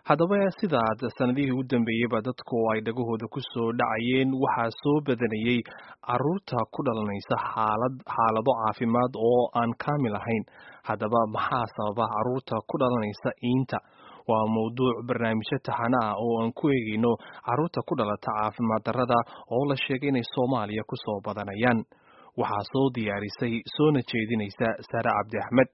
haddaba sidaad sanadihii u dambeeyeyba dadku ay dhagahooda ku soo dhacayeen waxaa soo badanayey caruurta ku dhalanaysa xaalad xaalado caafimaad oo aan kaamil ahayn haddaba maxaa sababa caruurta ku dhalanaysa iinta waa mawduuc barnaamijyo taxana ah oo aan ku eegayno caruurta ku dhalata caafimaad darrada oo la sheegay inay soomaaliya ku soo badanayaan waxaa soo diyaarisay soona jeedinaysa saare cabdi axmed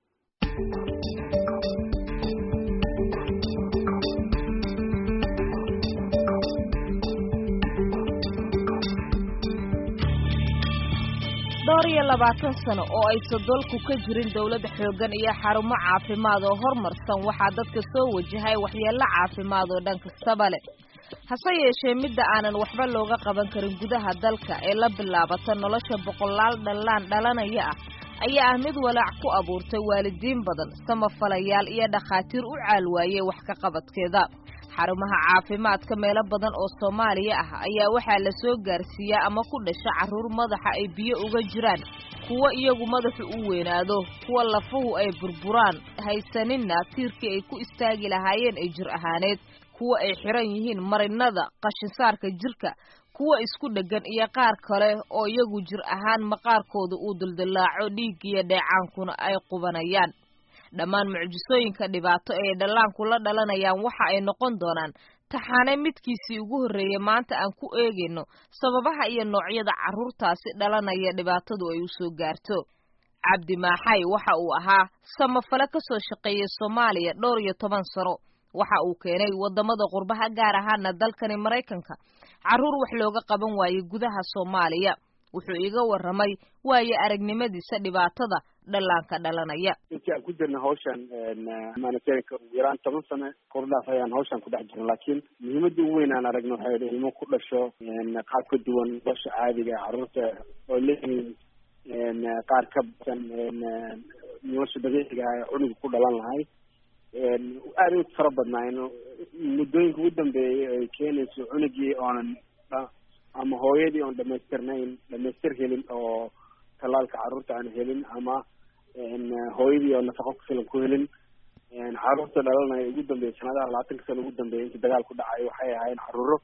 dhowr iyo labaatan sano oo aysan dalku ka jirin dawladda xooggan iyo xarumo caafimaad oo horumarsan waxaa dadka soo wajahay waxyeello caafimaad oo dhan kastaba leh hase yeeshee midda aanan waxba looga qaban karin gudaha dalka ee la bilaabata nolosha boqolaal dhallaan dhalanaya ah ayaa ah mid walaac ku abuurtay waalidiin badan samafalayaal iyo dhakhaatiir u caalwaayey wax ka qabadkeeda xarumaha caafimaadka meelo badan oo soomaaliya ah ayaa waxaa la soo gaarsiiyaa ama ku dhasha carruur madaxa ay biyo uga jiraan kuwo iyagu madaxu u weynaado kuwa lafuhu ay burburaan haysaninna tiirkii ay ku istaagi lahaayeen ee jir ahaaneed kuwa ay xiran yihiin marinada qashinsaarka jirka kuwa isku dheggan iyo qaar kale oo iyagu jir ahaan maqaarkooda uu duldillaaco dhiiggiyo dheecaankuna ay qubanayaan dhammaan mucjisooyinka dhibaato ee dhallaanku la dhalanayaan waxa ay noqon doonaan taxaane midkiisii ugu horreeyey maanta aan ku eegayno sababaha iyo noocyada carruurtaasi dhalanaya dhibaatadu ay u soo gaarto cabdi maaxay waxa uu ahaa samafale ka soo shaqeeyey soomaaliya dhowr iyo toban sano waxa uu keenay waddamada qurbaha gaar ahaana dalkani maraykanka carruur wax looga qaban waayey gudaha soomaaliya wuxuu iga warramay waayo aragnimadiisa dhibaatada dhallaanka dhalanaya intii aan ku jirna hawshan humanitarianka ugu yaraan toban sano kordhaaf ayaan hawshan ku dhex jirna laakiin muhiimadda ugu weyn aan aragno waxay idhi ilmo ku dhasho qaab ka duwan nolosha caadiga ee carruurta oo leeyihiin qaar ka badan nolosha dabiiciga ah ee cunuga ku dhalan lahay aada u fara badnaayn muddooyinka ugu dambeeyay ay keenayso cunugii oonan ama hooyadii oon dhamaystirnayn dhamaystir helin oo tallaalka carruurta aan helin ama hooyadii oo nafaqo ku filan ku helin carruurta dhalanaya ugu dambeeyay sanadaha labaatanka sano ugu dambeeyay inta dagaal ku dhacay waxay ahaayeen carruuro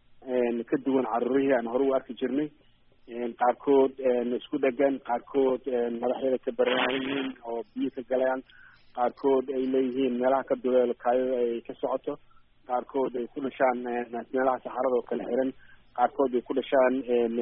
ka duwan carruurihii aan hore u arki jirnay qaarkood isku dhegan qaarkood madaxyada ka baraan yihiin oo biyo ka galayaan qaarkood ay leeyihiin meelaha ka duleelo kaayada ay ka socoto qaarkood ay ku dhashaan meelaha saxarada oo kala xiran qaarkood ay ku dhashaan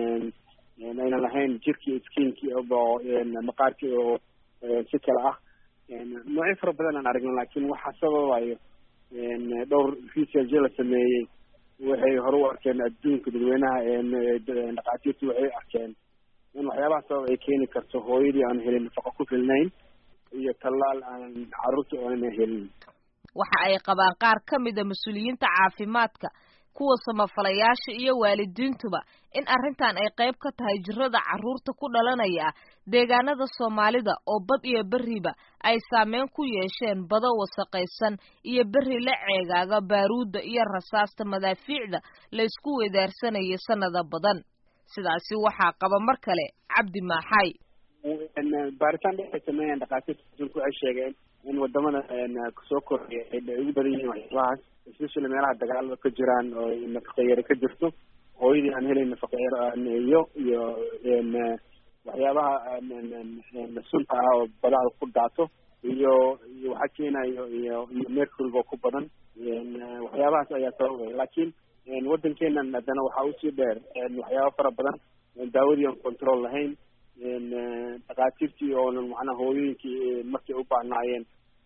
aynan lahayn jirkii skinkii oo maqaarkii oo si kale ah noocyo fara badan aan aragno laakiin waxaa sababayo dhowr research la sameeyey waxay hore u arkeen adduunka dadweynaha dhakhaatiirtu waxay arkeen in waxyaabaha sabab ay keeni karto hooyadii aan helin nafaqo ku filnayn iyo tallaal aan carruurta oonan helin waxa ay qabaan qaar ka mida mas-uuliyiinta caafimaadka kuwa samafalayaasha iyo waalidiintuba in arrintan ay qayb ka tahay jirada carruurta ku dhalanaya ah deegaanada soomaalida oo bad iyo berriba ay saameyn ku yeesheen bado wasaqaysan iyo berri la ceegaaga baaruudda iyo rasaasta madaafiicda la isku weedaarsanayay sannada badan sidaasi waxaa qaba mar kale cabdi maaxay baaritaan dhex ay sameeyeen dhakhaatiirta adduunka waxay sheegeen in wadamada soo koraya ay ugu badan yihiin waxyaabahaas especially meelaha dagaalada ka jiraan oo nafaqa yare ka jirto hooyadii aan helayn nafaqa yare iyo iyo waxyaabaha sunta ah oo badaha ku daato iyo iyo waxaa keenayo iyo iyo mercuryga oo ku badan waxyaabahaas ayaa sababaya laakiin waddankeenan haddana waxaa usii dheer waxyaaba fara badan daawadii aan control lahayn dhakhaatiirtii oonan macnaha hooyooyinkii markay u baahnaayeen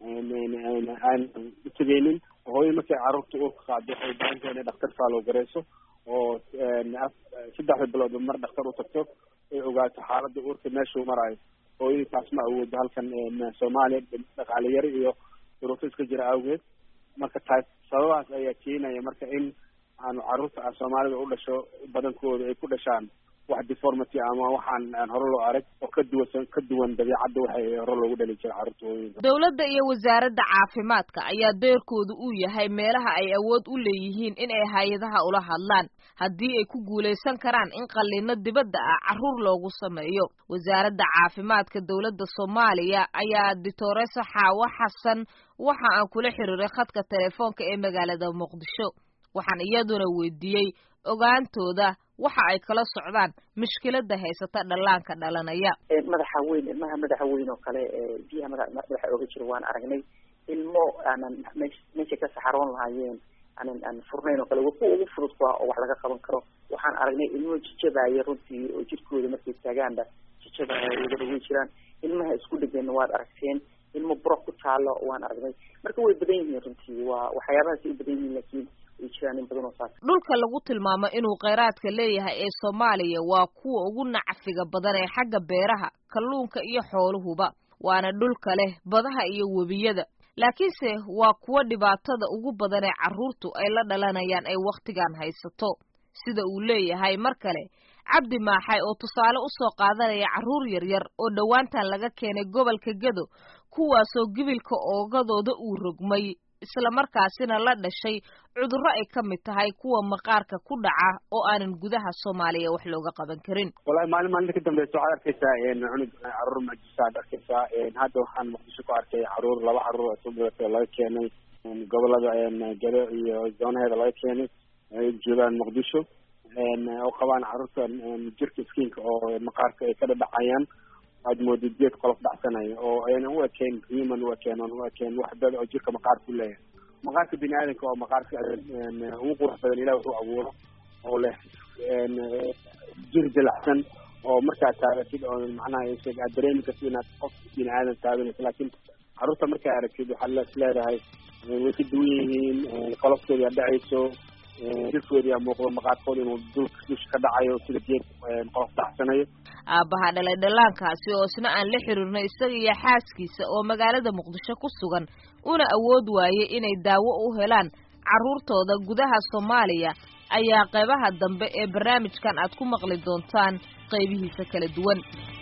aan utegeynin hooyada markay carruurta uurka qaado waxay baahan tahay inay dhaktar faalow gareyso oo saddexda biloodba mar dhaktar u tagto ay ogaato xaaladda uurka meeshuu maraayo hooyadii taas ma awoodo halkan soomaaliya dhaqaale yari iyo duruufo iska jira awgeed marka taas sababahaas ayaa keenaya marka in aanu carruurta soomaalida u dhasho badankooda ay ku dhashaan wax deformity ama waxaan aan hore loo arag oo ka duwan ka duwan dabiicadda waxay hore loogu dhali jira carruurta hooyooyinka dowladda iyo wasaaradda caafimaadka ayaa doorkoodu uu yahay meelaha ay awood u leeyihiin in ay hay-adaha ula hadlaan haddii ay ku guulaysan karaan in qalliino dibadda ah carruur loogu sameeyo wasaaradda caafimaadka dowladda soomaaliya ayaa dictoresa xaawo xasan waxa aan kula xiriiray khadka telefoonka ee magaalada muqdisho waxaan iyaduna weydiiyey ogaantooda waxa ay kala socdaan mushkilada haysata dhallaanka dhalanaya madaxa weyn ilmaha madaxa weyn oo kale biyaha madaxa oga jira waan aragnay ilmo aanan meesha ka saxaroon lahaayeen aanan aan furnayn oo kale wa kuwa ugu fudud kuwa oo wax laga qaban karo waxaan aragnay ilmo jijabaya runtii oo jirkooda markay taagaanba jijabaya wadada way jiraan ilmaha isku dhegeenna waad aragteen ilmo buro ku taalo waan aragnay marka way badan yihiin runtii waa waxyaabahaasay u badan yihiin laakiin way jiraan in badan oo saas dhulka lagu tilmaamo inuu kheyraadka leeyahay ee soomaaliya waa kuwa ugu nacfiga badan ee xagga beeraha kalluunka iyo xooluhuba waana dhulka leh badaha iyo webiyada laakiinse waa kuwa dhibaatada ugu badan ee carruurtu ay la dhalanayaan ay wakhtigan haysato sida uu leeyahay mar kale cabdi maaxay oo tusaale u soo qaadanaya carruur yaryar oo dhowaantan laga keenay gobolka gedo kuwaasoo gibilka oogadooda uu rogmay islamarkaasina la dhashay cudurro ay ka mid tahay kuwa maqaarka ku dhaca oo aanan gudaha soomaaliya wax looga qaban karin wallahi maalin maalinta ka dambeysa waxaad arkeysaa cunug caruur majisaad arkeysaa hadda waxaan muqdisho ku arkay caruur laba caruur oo soo badatay laga keenay gobolada gado iyo zoonaheeda laga keenay ay joogaan muqdisho oo qabaan caruurta jirka skiinka oo maqaarka ay ka dhadhacayaan aad moodid geed qolof dhacsanayo oo ayna u ekeen human u ekeen oon u ekeen wax dad oo jirka maqaarka u leeyahay maqaarka bini aadamka oo maqaarka ugu qurux badan ilah wuxuu abuuro oo leh jir dilacsan oo markaad taagatid oo macnaha aad dareemi kartid inaad qof bini aadam taaganayso laakiin carruurta markaa aragtid waxaad les leedahay way ka duwan yihiin qoloftooda aad dhacayso jirkoodii muuqdo maqaarkooda inuu dulka dusha ka dhacayo sida geed qolof dhacsanayo aabbaha dhalay dhallaankaasi oo isna aan la xiriirnay isaga iyo xaaskiisa oo magaalada muqdisho ku sugan una awood waayey inay daawo u helaan carruurtooda gudaha soomaaliya ayaa qaybaha dambe ee barnaamijkan aad ku maqli doontaan qaybihiisa kala duwan